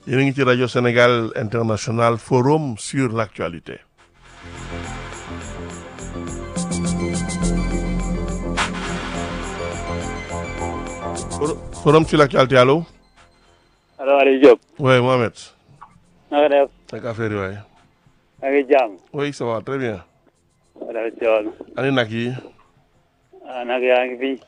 yéen a ngi ci rajo Sénégal International Forum sur l'actualité Forum sur l'actualité allo. allo Aliou Diop. oui Mohamed. na nga def. naka affaire yi waay. maa ngi jàmm. oui ça va très bien. wala coono. ani nag yi. ah nag yaa ngi fi.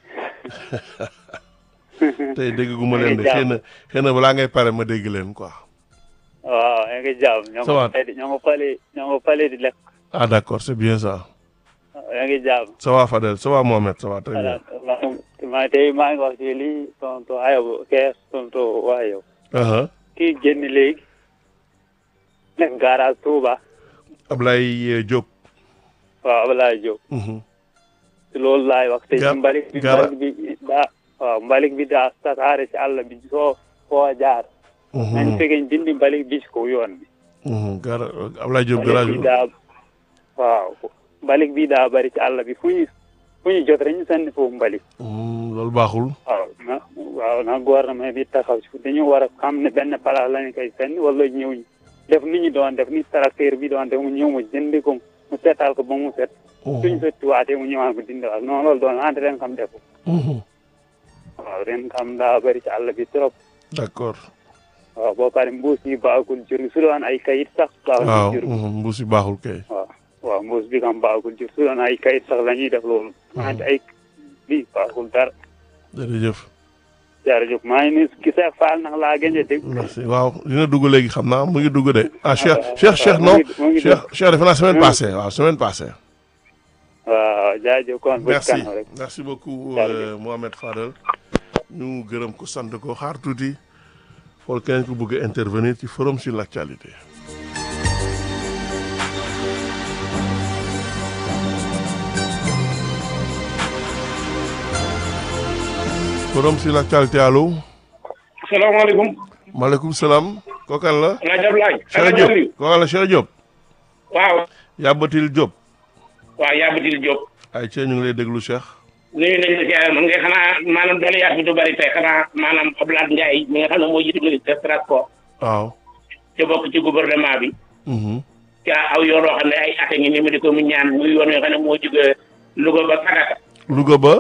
tey dégg gu ma leen de xëy na xëy na balaa ngay pare ma dégg leen quoi. waaw yaa ngi jàmm. ñoo Ça va. ngi fay ñoo ngi fale ñoo ngi fale di lekk. ah d'accord c'est bien ça. yaa ngi jàmm. ça va Fadel ça va Mohamed ça va très voilà bien. maa tey maa ngi wax ci lii tontu ayob kees tontu waa yow. aha kii génn léegi. nekk garage Touba. Ablaye Diop. waaw Abdoulaye Diop. Mhm. ci loolu laay wax tey Ga- mbalit bi gara- mbalit bi daa waaw mbalit bi daa tasaare ci àll bi soo foo jaar. nañ Mhm. fekkee dindi mbalit bi ci kaw yoon bi. Mhm. gara Ablaye Diop mbalit garage bi daa waaw mbalit bi daa bari ci àll bi fu ñu fu ñu jot rek ñu sànni foofu mbalit Mhm, loolu baaxul. waaw na waaw na gouvernement bi taxaw ci dañu war a xam ne benn place lañu koy sànni wala ñëw ñu def ni ñu doon def ni tracteur bi doon def mu ñëw mu jëndi ko mu seetal ko ba mu set suñu Mhm. sotti waatee mu ñëwaat ko dindi waat non loolu doon ante ren xam def ko Mhm. waaw ren xam daa bari ci àll bi trop d'accord. waaw boo pare mbuus yi baaxul jur gi su doon ay kayit sax waaw baaxul jur gi mhm, mbuus yi baaxul kay. waaw waaw mbuus bi kam baaxul jur su doon ay kayit sax la ñuy def loolu ante ay bi baaxul dara jërëjëf. jërëjëf maa ngi nii ki Cheikh Fall nag laa gën a dégg merci waaw dina dugg léegi xam naa mu ngi dugg de ah Cheikh ah, Cheikh Cheikh mu non ngi- mu ngi Cheikh Cheikh defe naa semaine Hmm. passée waaw semaine passée. waaw jaajëf kon bu merci kanam rek merci beaucoup Jërëjëf. euh, Mohamed Fadel ñu gërëm ko sant ko xaar tuuti xool keneen ku bëgg a intervenir ci forum sur l'actualité. forum sur l'actualité allo. salaamaaleykum. maaleykum salaam. kookan la. El Hadj Abdoulaye. Cheikh Diop kookan la Cheikh Diop. waaw. Yabatil Diop. waaw Yabatil Diop. ay ci ñu ngi lay déglu Cheikh. nuyu nañ la si man nga xanaa maanaam doole yaat bi du bari tey xanaa maanaam Abdoulaye Ndiaye mi nga xam ne moo jiitu ministre des transports waaw. te bokk ci gouvernement bi. Mhm. ca aw yoon yoo xam ne ay at a ngi ni mu di ko mu ñaan muy yoon yoo xam ne moo jóge Louga ba Sagata. Louga ba.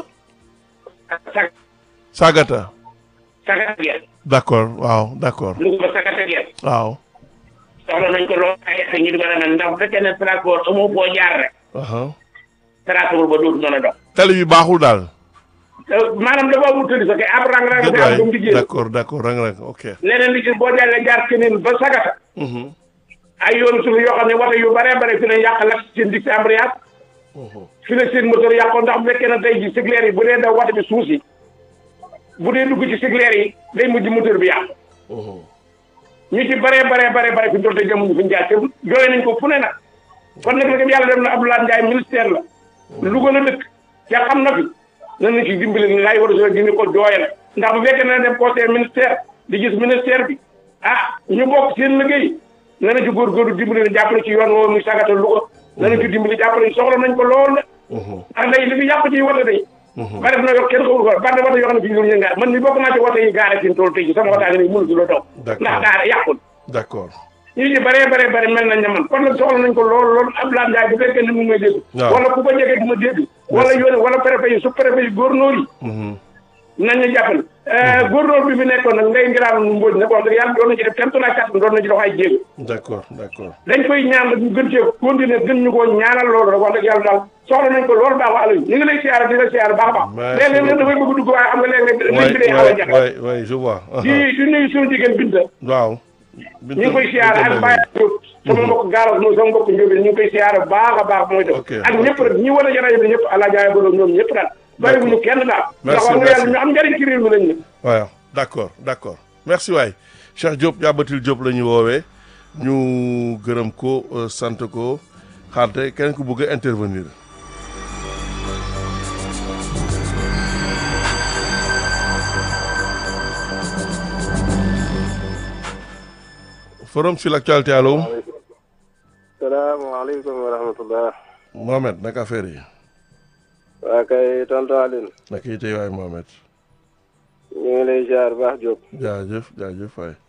Sag Sagata. Sagata Gueye. d'accord waaw d'accord Louga ba Sagata Gueye. waaw. soxla nañ ko lool ay at a ngi di ko demee ndax bu fekkee ne transport amoo foo jaar rek. aha transport ba dootu mën a dox. tali bi baaxul daal. maanaam dafa amul tëdd sa kay ab rang rang Déet bi am waay ba mu di génn. d'accord d'accord rang rang ok. leneen li ci boo jàllee jaar keneen ba Sagata. Mhm. ay yoonu suuf yoo xam ne woto yu bare bare fi lañ yàq lakk seen dig si embrayage Mhm. fi la seen moteur yàqoon ndax bu fekkee ne tey ji sigleer yi bu dee daw woto bi suuf si bu dee dugg ci sigleer yi day mujj moteur bi yàqu Mhm. ñu ci bare bare bare bare fi ñu toll te jëmuñu fi ñu jaar te jooy nañ ko fu ne nag kon nag nag yàlla dem na Abdoulaye Ndiaye ministère la Louga la dëkk ca xam na fi nan nañ ci dimbali ni laay war a soo dindi ko jooyal ndax bu fekkee ne dem conseil ministère di gis ministère bi ah ñu bokk seen liggéey na na ci góorgóorlu dimbali ne jàppale ci yoon woowu muy sagata Louga na na ci dimbali jàppale soxla nañ ko lool la Mhm. ndax day li fi yàq ci woto day Mhm. ba def na yor kenn xamul ko bari na woto yoo xam ne fi ñu ñu gaar man mi bokk naa ci woto yi gaare fi mu toll tey ji sama wotaa ngi nii mënatu la daw D'accord. ndax gaare yàqul d'accord ñu ci bare bare bare mel nañ ne man kon nag soxla nañ ko lool lool Abdoulaye Ndiaye bu fekkee ne mu ngi may dégg Waaw. wala ku ko jege du ma dégg wala yoone wala préfet yi su préfet yi góornóor yi Mhm. nañ ñu jàppale góornóor bi fi nekkoon nag ngay ngiraam mbóoj nag wax dëgg yàlla doon na ci def kenn tolluwaay kàttan doon na ci dox ay jéego d'accord d'accord dañ koy ñaan nag ñu gën cee continuer gën ñu koo ñaanal loolu rek wax dëgg yàlla daal soxla nañ ko loolu baax wa Aliou ñu ngi lay siyaare di la siyaare baax a baax Merci léeg-léeg nag dafay bëgg dugg waaye xam nga léeg-léeg liñ bi day xaw a ouais jafe ouais ouais je vois. aha. di di nuyu suñu jigéen Binta waaw. ñu ngi koy siyaare ak Baye Diop sama mbokk gaaral moom sama mbokk Ndiobène ñu ngi koy siyaare baax a baax mooy def Ok, ak ok. ñëpp rek ñi war a jaraay bi ñëpp àla jaay borom ñoom ñëpp daal bàyyiwuñu kenn daal ndax wax nga merci. yàlla ñu am njëriñ ci réew mi lañ ne waaw d'accord d'accord merci waay Cheikh Diop Yabatil Diop la ñu woowee ñu gërëm ko euh, sant ko xaarte keneen ku bëgg a intervenir. forum sur l'actualité allo salaamaaleykum wa rahmatullah Mohamed naka affaire yi waa kay tonton Aline naka yi tey waay Mohamed ñu ngi lay ziar baax Diop jaajëf jaajëf waay